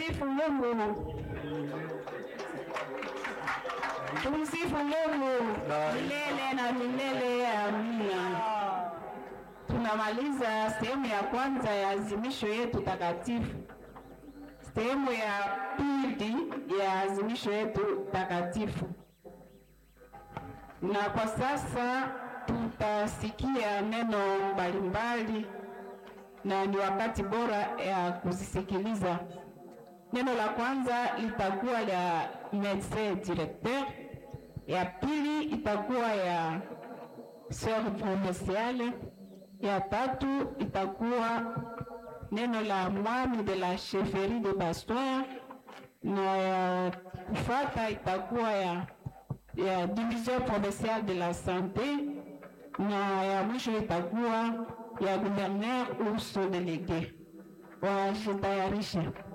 Tumsifu Mungu. Tumsifu Mungu milele na milele. Amina. Tunamaliza sehemu ya kwanza ya azimisho yetu takatifu. Sehemu ya pili ya azimisho yetu takatifu, na kwa sasa tutasikia neno mbalimbali, na ni wakati bora ya kuzisikiliza. Neno la kwanza litakuwa la medecin directeur, ya pili itakuwa ya sœur provinciale, ya tatu itakuwa neno la mwami de la chefferie de Bastoa, na ya kufata itakuwa ya, ya division provinciale de la sante, na ya mwisho itakuwa ya gouverneur ou son délégué. Wajitayarishe.